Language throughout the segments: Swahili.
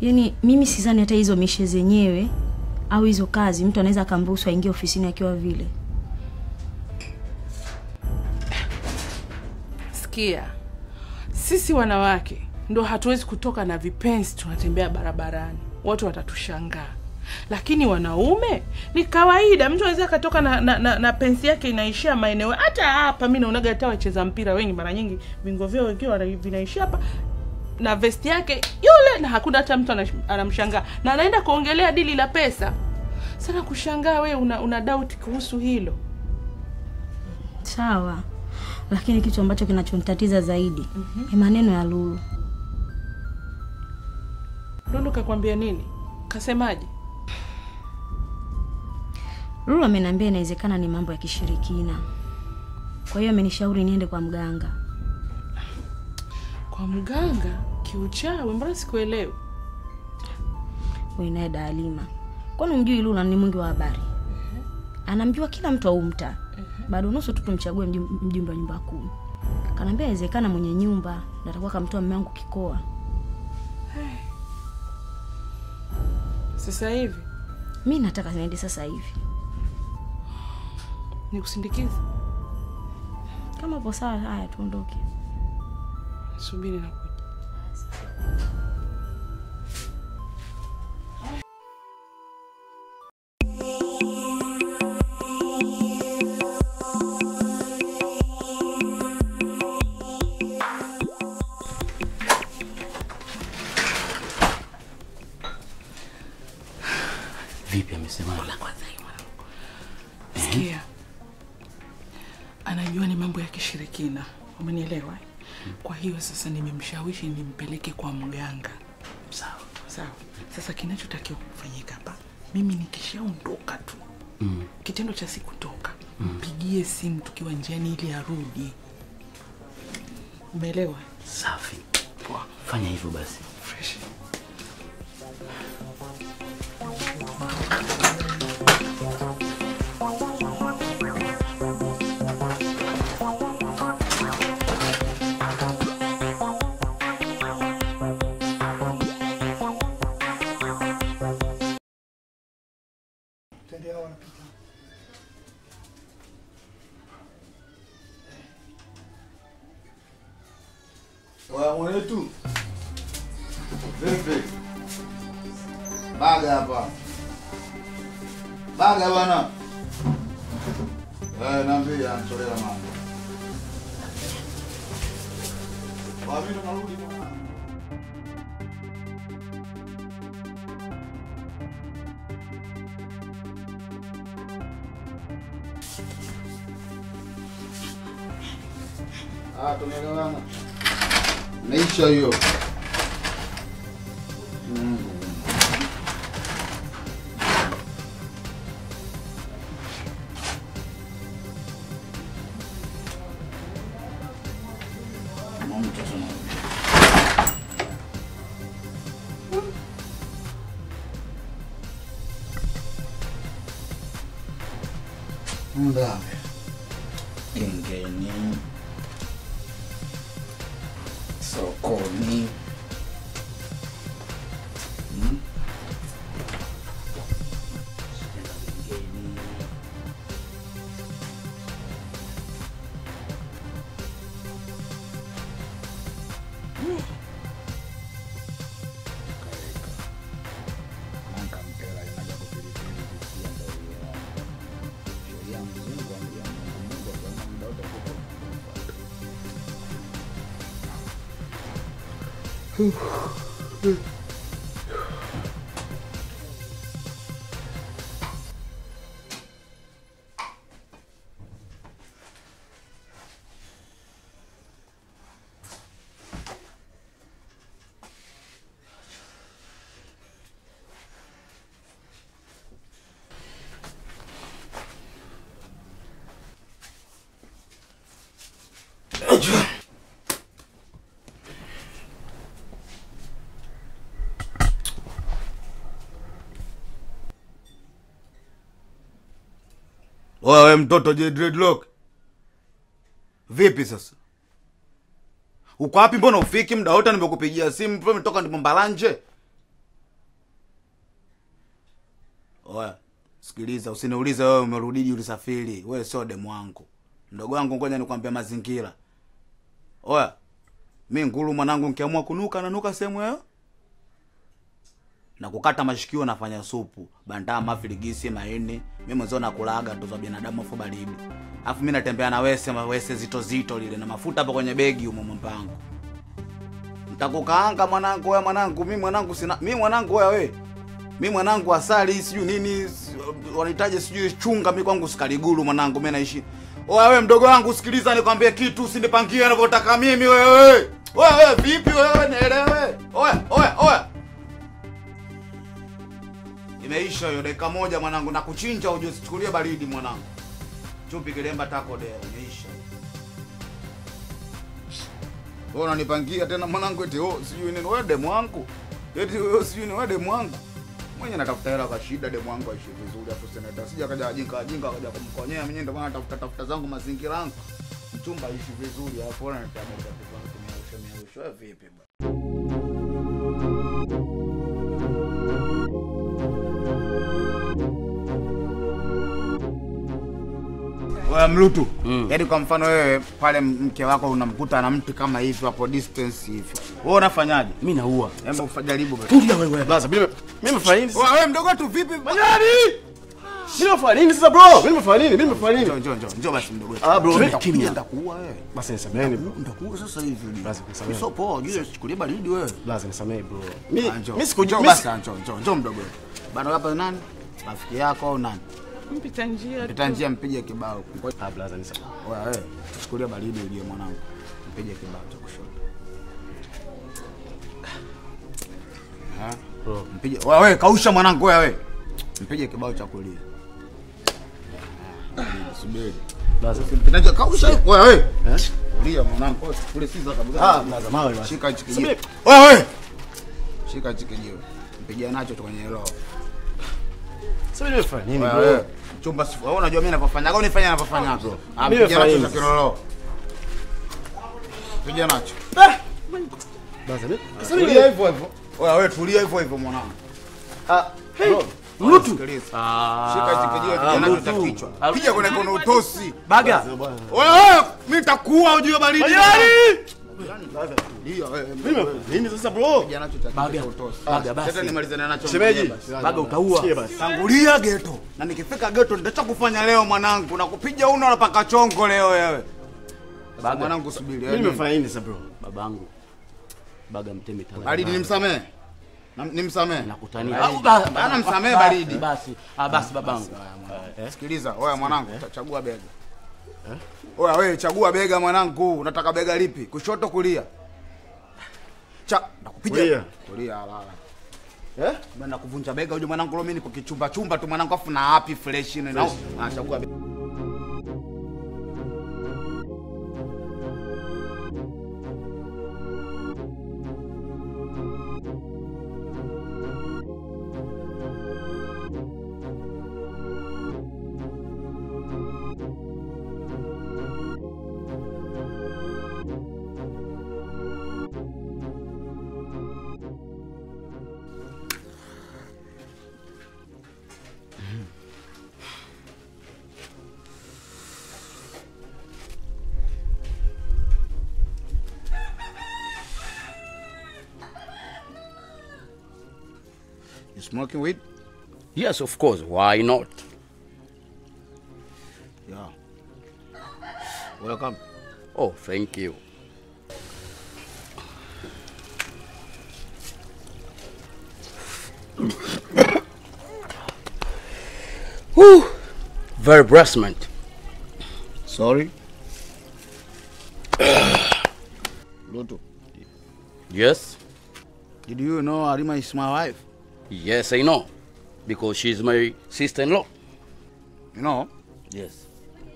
Yaani mimi sidhani hata hizo mishe zenyewe au hizo kazi mtu anaweza akamruhusu aingie ofisini akiwa vile. Sikia, sisi wanawake ndo hatuwezi kutoka na vipenzi tunatembea barabarani, watu watatushangaa. Lakini wanaume ni kawaida, mtu anaweza akatoka na, na, na, na pensi yake inaishia maeneo hata hapa. Mi naonaga hata wacheza mpira wengi, mara nyingi vingo vyao wengiwa wana- vinaishia hapa na vesti yake yule, na hakuna hata mtu anash- anamshangaa, na anaenda kuongelea dili la pesa. Sana kushangaa we una, una doubt kuhusu hilo. Sawa, lakini kitu ambacho kinachonitatiza zaidi ni maneno ya Lulu. Lulu kakwambia nini? Kasemaje? Lulu ameniambia inawezekana ni mambo ya kishirikina, kwa hiyo amenishauri niende kwa mganga. Kwa mganga kiuchawi? Mbona sikuelewi? Wewe naye Daalima, kwani umjui Lulu ni mwingi wa habari? Anamjua kila mtu au mtaa. Bado nusu tu tumchague mjum- mjumbe wa nyumba kumi. Kanaambia inawezekana mwenye nyumba ndo atakuwa kamtoa mume wangu kikoa. Sasa hivi Mi nataka niende sasa hivi. nikusindikize? Kama upo sawa, haya tuondoke. Subiri na Vipi amesemaje? Sikia, anajua ni mambo ya kishirikina, umenielewa? eh? Kwa hiyo sasa nimemshawishi nimpeleke kwa mganga. Sawa. Sawa. Sasa kinachotakiwa kufanyika hapa, mimi nikishaondoka tu Mm. kitendo cha sikutoka, mpigie simu tukiwa njiani ili arudi. Umeelewa? Safi. Poa. Fanya hivyo basi. Fresh. Wa mwenetu. Vipi? Baga hapa. Baga bwana. Eh, naambia anatolea mama. Wa mimi ndo narudi bwana. Ah, tumeelewana. Meisha hiyo. Mm. Mama mtoto na Ndawe. Gengeni. Sokoni. Hmm? Gengeni. Nanka mpela inaja kupilipili kusikia ndio hiyo. Sheria mzungu ambia Mungu Mungu ataona muda wote kuko. Wewe mtoto je dreadlock. Vipi sasa? Uko wapi mbona ufiki muda wote nimekupigia simu tu umetoka ndipo mbalanje? Oya, sikiliza, usiniulize wewe umerudiji ulisafiri. Wewe sio demu wangu. Mdogo wangu ngoja nikwambia mazingira. Oya, mi nguru mwanangu nikiamua kunuka nanuka sehemu yao. Na kukata mashikio nafanya supu, bandama, filigisi, maini. Mimi mwanzo nakulaga tu za binadamu afu baridi. Alafu mimi natembea na wese, mawese zito zito lile na mafuta hapo kwenye begi humo mpango. Nitakukaanga mwanangu, wewe mwanangu, mimi mwanangu sina mimi mwanangu wewe wewe. Mimi mwanangu asali sijui nini si- wanahitaji sijui chunga, mimi kwangu sikaliguru mwanangu, mimi naishi. Oya wewe mdogo wangu, sikiliza nikwambie kitu, usinipangie ninavyotaka mimi wewe. Oya wewe vipi wewe, nielewe. Oya oya oya. Imeisha hiyo dakika moja mwanangu, na kuchinja uje usichukulie baridi mwanangu. Chupi kilemba tako dea, imeisha. Wewe unanipangia tena mwanangu eti oh sijui nini wewe demu wangu. Eti wewe sijui ni wewe demu wangu. Mwenye natafuta hela kwa shida demu wangu aishi vizuri afu seneta. Sija kaja ajinga ajinga kaja kumkonyea mwenyewe ndio maana natafuta tafuta zangu mazingira yangu. Mchumba aishi vizuri afu ona nitaamua kwa kutumia usho wewe vipi bwana? Wewe mlutu. Mm. Yaani kwa mfano wewe pale mke wako unamkuta na mtu kama hivi hapo distance hivi. Wewe unafanyaje? mi naua Hebu jaribu basi. tulia wewe blaza mimi mimi nimefanya nini sasa Wewe mdogo tu vipi? Manyani! Mimi nimefanya nini sasa bro? Mimi nimefanya nini? Mimi nimefanya Njoo nini? njoo njoo njoo basi mdogo. Ah, bro, Nitakupiga, kimya. Nitakuua wewe. Basi nisameheni bro. Nitakuua sasa hivi. Basi nisamehe. Sio poa, jua chukulia baridi wewe. Blaza nisamehe bro. Mimi Ah, njoo. mimi sikujua Njoo mimi basi njoo njoo njoo mdogo. Bana hapa ni nani? Rafiki yako au nani? mpita njia Pita njia mpige kibao. Ah, blaza nisamehe. Wewe wewe, chukulia baridi ujue mwanangu. Mpige kibao cha kushoto. Ha? Bro. Mpige. Wewe wewe kausha mwanangu wewe wewe. Mpige kibao cha kulia. Ah, Subiri. Blaza. Kinacho kausha wewe wewe. Eh? Kulia mwanangu. Kule si za kabisa. Ah, blaza mawe basi. Shika hichi kijiwe. Subiri. Wewe wewe. Shika hichi kijiwe. Mpigia nacho tu kwenye roho. Sasa mimi nimefanya nini Wewe bro? wewe. Chumba si wewe unajua mimi ninavyofanya. Au nifanye ninavyofanya bro. Ah, Mimi mpigia nacho nafanya cha hivi. kilolo. Pigia nacho. Blaza mimi. Sasa Tulia mimi hivyo hivyo. Wewe wewe tulia hivyo hivyo mwanangu. ah bro. Mlutu. Ah. Shika hichi kijiwe pigia nacho cha Mlutu. kichwa. Ah, Piga kwenye kono utosi. Baga. Wewe mimi nitakuua ujue baridi. Manyani! Tulia wewe. Mimi nimefanya nini sasa bro? Pigia nacho cha Baga. kichwa utosi. Baga, basi. Sasa nimalizane nacho. Shemeji, mwenyewe. baga utaua. Sikie basi. Tangulia geto. Na nikifika geto nitacha kufanya leo mwanangu na kupiga uno na paka chongo leo wewe. Sasa Baga. mwanangu subiri. Mimi yaani- nimefanya nini sasa bro? babangu baga mtemi talaka. Baridi nimsamehe. Na- Nimsamehe. nakutania Ah, ba- bana msamehe baridi. basi ah, basi babangu Sikiliza, oya mwanangu, ta- chagua bega. Oya wewe chagua bega mwanangu, unataka bega lipi? Kushoto kulia? Cha, nakupiga. Kulia. Kulia halala. Eh? Bana kuvunja bega uje mwanangu, leo mimi niko kichumba chumba tu mwanangu, afu na happy fresh ni na. Ah, chagua bega. You smoking weed? yes of course why not Yeah. Welcome. oh thank you Whew. very breastment Sorry. Lutu, yes did you know Arima is my wife? yes i know because she's my sister-in-law You know? Yes.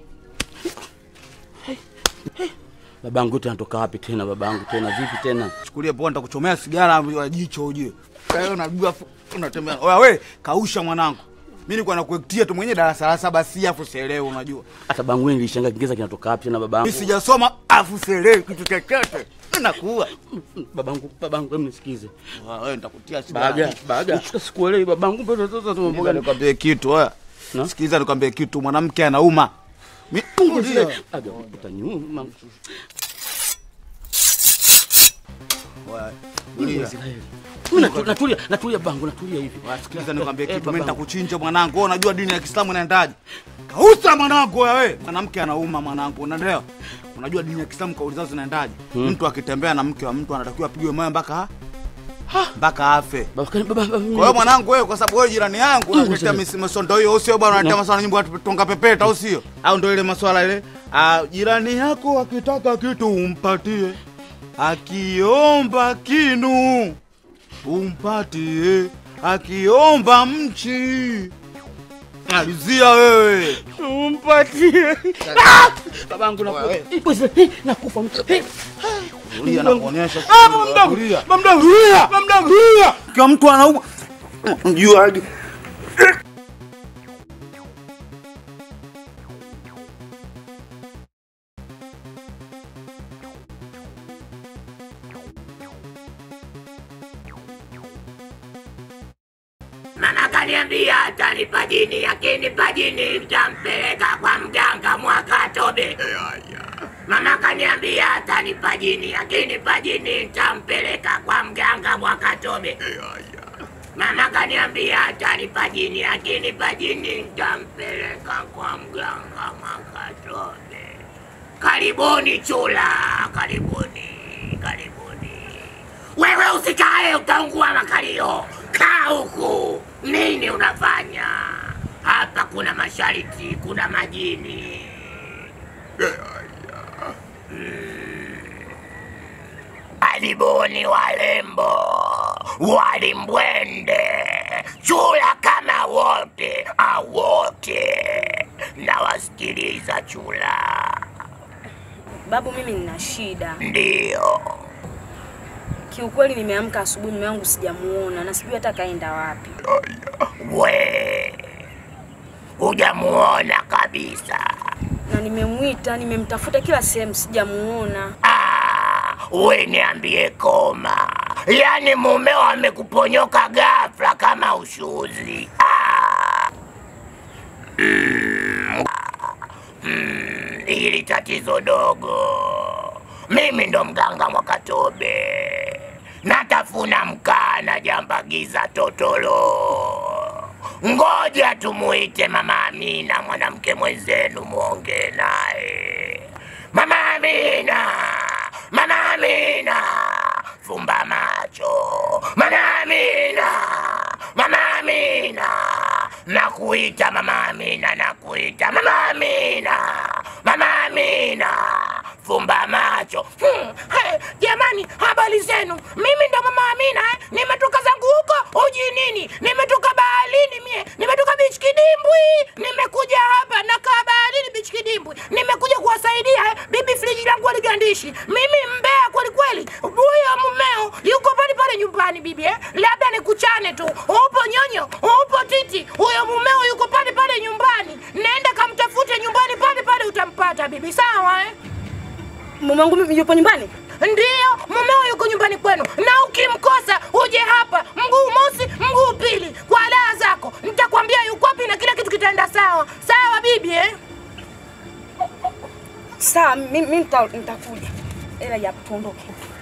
Babangu yote anatoka wapi tena? Babangu tena vipi tena? Chukulia poa, nitakuchomea sigara ya jicho ujue. Kwa hiyo unajua fu- unatembea. Oya we, kausha mwanangu. Mimi nilikuwa nakuektia tu mwenye darasa la saba si afu sielewi unajua. Hata bangu nilishangaa Kiingereza kinatoka wapi tena Mimi babangu? sijasoma afu sielewi kitu chochote. nakuua. Babangu, babangu, hebu nisikize. Wewe nitakutia shida. Baga, baga. Sikuelewi babangu, mbona sasa Sikiliza tumemboga nikwambie kitu wewe. Na? Sikiliza nikwambie kitu, mwanamke anauma. Mi- Tulia. Baga, utanyuma. Wewe, tulia. Israeli. Mimi natu- natulia, natulia bangu, natulia hivi. Sikiliza nikwambie Eh, kitu, mimi babangu. nitakuchinja mwanangu. Wewe unajua dini ya Kiislamu inaendaje? Kausa mwanangu wewe. Mwanamke anauma mwanangu, unaelewa? Unajua dini ya Kiislamu kauli zao zinaendaje? Mtu akitembea na mke wa mtu anatakiwa apigwe moyo mpaka mpaka afe. Baba, baba, baba, Kwa hiyo mwanangu wewe, kwa sababu wewe jirani yangu unaletea misondo hiyo, au sio bwana? Unaletea maswala nyimbo ya tonga pepeta, au sio? Au ndio ile maswala ile, ah, jirani yako akitaka kitu umpatie, akiomba kinu umpatie, akiomba mchi alizia wewe umpatie. babangu nakufa. Eh, bwana, eh, nakufa mtu. Eh, Tulia na kuonyesha. Ah, mama mdogo. Tulia. Mama mdogo. Tulia. Mama mdogo. Tulia. Kwa mtu anauma jua Mama kaniambia atanipa jini, akinipa jini nitampeleka kwa mganga Mwakatobe. Mama kaniambia atanipa jini, akinipa jini nitampeleka kwa mganga Mwakatobe. Mama kaniambia atanipa jini, akinipa jini nitampeleka kwa mganga Mwakatobe. Karibuni chula, karibuni, karibuni. Wewe usikae, utaungua makalio. Kaa huku. Nini unafanya hapa? Kuna masharti, kuna majini. Karibuni walembo, walimbwende, chula kama wote, awote. Nawasikiliza chula. Babu, mimi nina shida Ndiyo. kiukweli. Nimeamka asubuhi, mume wangu sijamuona na sijui hata kaenda wapi. We hujamuona kabisa? na nimemwita, nimemtafuta kila sehemu, sijamuona. Ah, we niambie koma, yaani mumeo amekuponyoka ghafla kama ushuzi. Ah. Mm. Mm, hili tatizo dogo. Mimi ndo mganga Mwakatobe, natafuna mkaa na jambagiza totolo. Ngoja tumuite Mama Amina, mwanamke mwenzenu, mwongee naye. Mama Amina, Mama Amina, fumba macho. Mama Amina, Mama Amina, nakuita Mama Amina, nakuita Mama Amina, Mama Amina, fumba macho. Hmm, hey, jamani, habari zenu? Mimi ndo Mama Amina eh? Nimetoka zangu huko uji nini, nimetoka baharini mie, nimetoka beach kidimbwi, nimekuja hapa nakaa baharini beach kidimbwi, nimekuja kuwasaidia eh? Bibi friji langu aligandishi, mimi mbea kweli kweli. Huyo mumeo yuko pale pale nyumbani bibi eh? Labda nikuchane tu, upo nyonyo, upo titi, huyo mumeo yuko pale pale nyumbani, nenda kamtafute nyumbani pale pale, utampata bibi, sawa eh? Mume wangu mimi yupo nyumbani. Ndiyo, mumeo yuko nyumbani kwenu, na ukimkosa uje hapa mguu mosi mguu pili kwa raha zako. Nitakwambia yuko wapi na kila kitu kitaenda sawa sawa, bibi eh? Sawa, mimi mimi nita- nitakuja. Ela ya tuondoke.